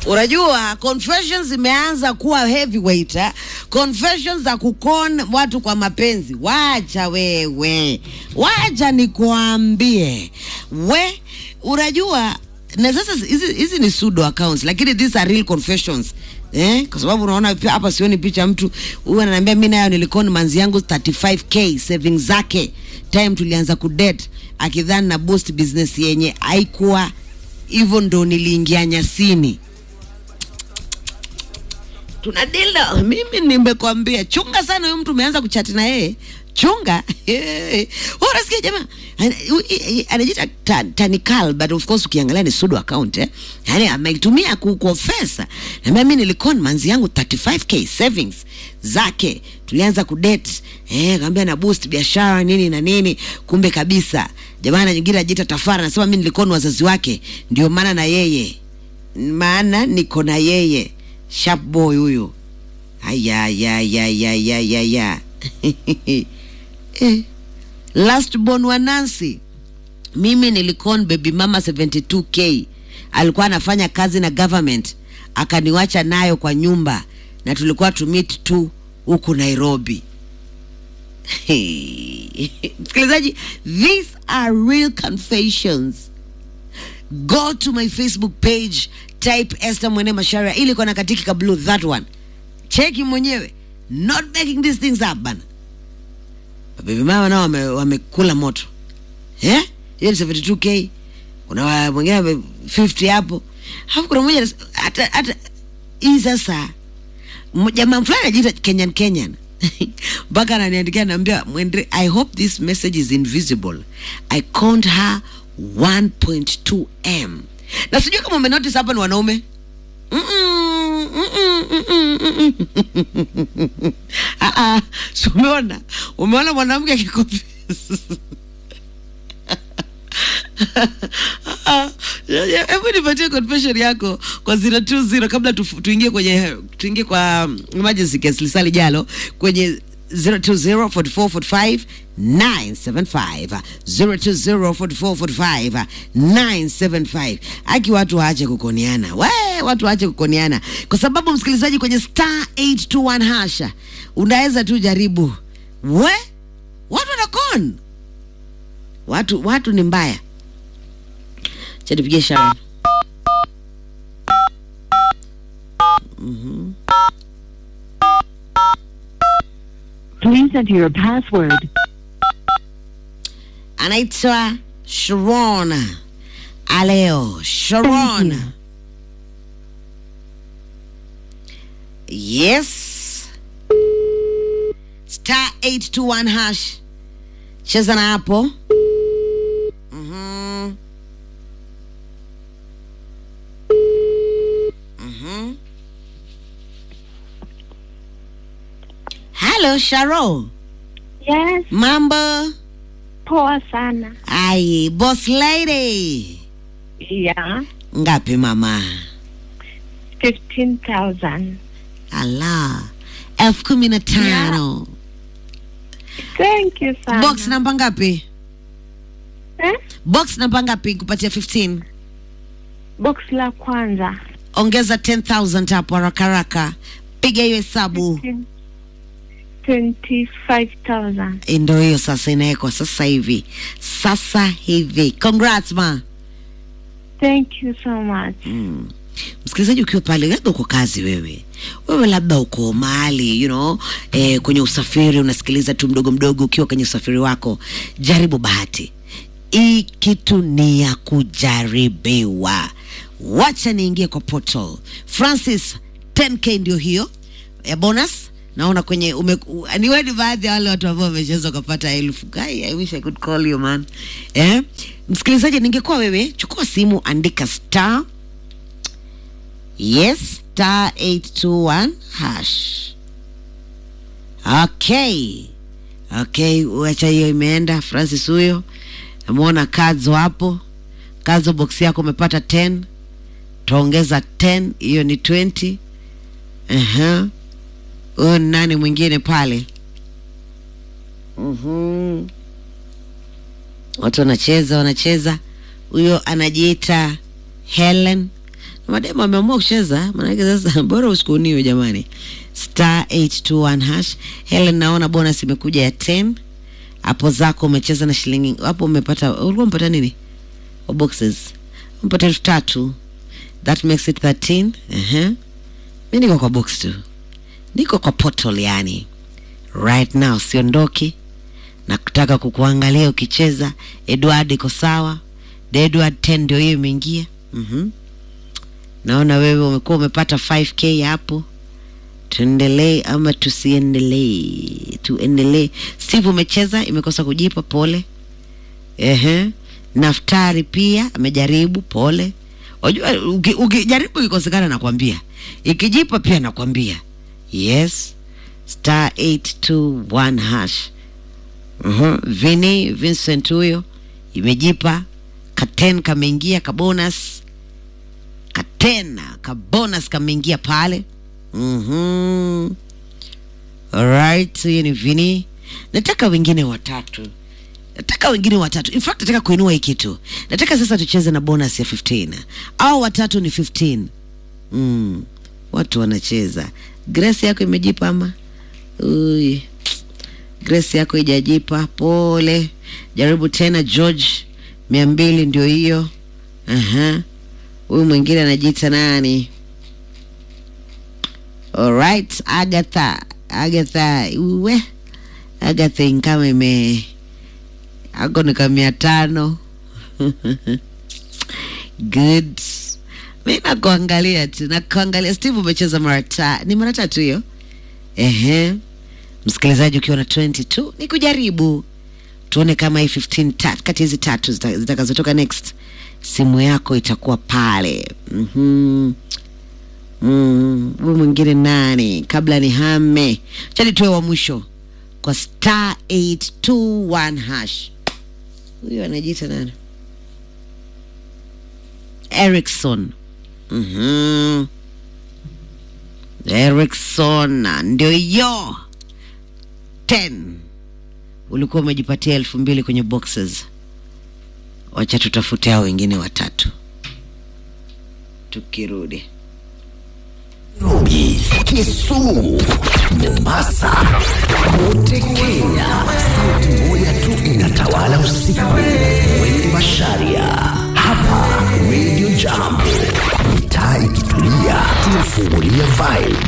Unajua confessions zimeanza kuwa heavyweight eh? Confessions za kukon watu kwa mapenzi. Wacha wewe, wacha nikuambie we, unajua na sasa hizi hizi ni pseudo accounts, lakini these are real confessions eh, kwa sababu unaona pia hapa sioni picha mtu huyu ananiambia mimi nayo nilikoni manzi yangu 35k savings zake time tulianza kudate akidhani na boost business yenye haikuwa hivyo, ndo niliingia nyasini tunadila mimi nimekwambia chunga sana huyu mtu umeanza kuchati na yeye chunga unasikia jamaa ana- hu- anajiita ta- tanikal but of course ukiangalia ni sudo account eh? yani ameitumia ku- kuofesa naambia mi nilikon manzi yangu 35k savings zake tulianza kudate eh, kaambia na boost biashara nini na nini kumbe kabisa jamaa na nyingine ajiita tafara anasema mi nilikon wazazi wake ndio maana na yeye maana niko na yeye sharp boy huyo ayayayayayayaya eh. last born wa Nancy mimi nilikon baby mama 72k alikuwa anafanya kazi na government akaniwacha nayo kwa nyumba na tulikuwa tumit tu huku Nairobi msikilizaji these are real confessions go to my facebook page type Esther Mwene Masharia ili kona katiki ka blue that one cheki mwenyewe not making these things up bana baby mama nao wame- wamekula moto eh hiyo ni 72k kuna wa- mwingine ame 50 hapo hapo kuna mmoja anas- hata hata hii sasa m- jamaa fulani anajiita Kenyan Kenyan mpaka ananiandikia naambia mwende I hope this message is invisible I count her 1.2 m na sijui kama umenotice hapa ni wanaume Mm-mm, mm-mm, mm-mm, mm-mm. Ah, ah, si umeona umeona mwanamke akikonfess Ah, ya- ya, hebu nipatie confession yako kwa 020 kabla tu- tuingie kwenye tuingie kwa um, emergency case lisali jalo kwenye 020 4445 975 020 4445 975 aki watu waache kukoniana we watu waache kukoniana kwa sababu msikilizaji kwenye star 821 hasha unaweza tu jaribu we watu wanakon watu watu ni mbaya cha tupigie Sharon. Please enter your password. anaitwa Sharon Aleo Thank Sharon you. yes star 821 hash cheza na hapo Mhm. Mhm. Hello Sharon Yes, mambo poa sana. ai boss lady Yeah, ngapi mama 15,000. ala elfu kumi na tano Thank you sana. box namba ngapi eh? box namba ngapi kupatia 15 Box la kwanza. ongeza 10000 hapo haraka haraka piga hiyo hesabu 25,000. Eh, ndo hiyo sasa inawekwa sasa hivi sasa hivi congrats ma Thank you so much. mm. msikilizaji ukiwa pale labda uko kazi wewe wewe labda uko mahali you know, eh, kwenye usafiri unasikiliza tu mdogo mdogo ukiwa kwenye usafiri wako jaribu bahati hii kitu ni ya kujaribiwa wacha niingie kwa portal francis 10k ndio hiyo ya bonus naona kwenye ume, u, ni wewe ni baadhi ya wale watu ambao wamecheza ukapata elfu Kai, I wish I could call you man eh? msikilizaji ningekuwa wewe chukua simu andika star yes star 821 hash okay okay wacha hiyo imeenda francis huyo ameona kazo hapo kazo box yako umepata 10 taongeza 10 hiyo ni 20 uh-huh. huyo ni nani mwingine pale Mhm. watu wanacheza wanacheza huyo anajiita helen mademu ameamua kucheza maanake sasa bora usikuniwe jamani star 821 hash helen naona bonus imekuja ya 10 hapo zako umecheza na shilingi hapo umepata ulikuwa umepata nini Wa boxes umepata elfu tatu that makes it 13 uh-huh. mi niko kwa box tu niko kwa portal yani right now siondoki na kutaka kukuangalia ukicheza edward iko sawa The edward 10 ndio hiyo imeingia mm-hmm. naona wewe umekuwa umepata 5k hapo tuendelee ama tusiendelee tuendelee steve umecheza imekosa kujipa pole Ehe. naftari pia amejaribu pole unajua uki- ukijaribu ikikosekana nakwambia ikijipa pia nakwambia yes star 821 hash uh-huh. vini vincent huyo imejipa katen kameingia kabonus katena kabonus kameingia pale mm-hmm. alright hiyo ni vini nataka wengine watatu nataka wengine watatu in fact nataka kuinua hii kitu nataka sasa tucheze na bonus ya 15 au watatu ni 15 mm. watu wanacheza grace yako imejipa ama Ui. grace yako ijajipa pole jaribu tena george mia mbili ndio hiyo Aha. huyu mwingine anajiita nani alright agatha agatha uwe agatha inkama ime ako nika mia tano good mi nakuangalia tu nakuangalia steve umecheza mara ta ni mara tatu hiyo ehe msikilizaji ukiwa na 22 ni kujaribu tuone kama hii 15 ta, kati hizi tatu zita- zitakazotoka next simu yako itakuwa pale mm-hmm. mm, huyu mwingine nani kabla ni hame chani tuwe wa mwisho kwa star 821 hash huyu anajiita nani erikson mm-hmm. erikson ndio hiyo 10 ulikuwa umejipatia elfu mbili kwenye boxes wacha tutafute hao wengine watatu tukirudi Nairobi, Kisumu, Mombasa, kote Kenya. Sauti moja tu inatawala usiku. Wengi Masharia, hapa Radio Jambo, mitaa ikitulia, tunafungulia vibe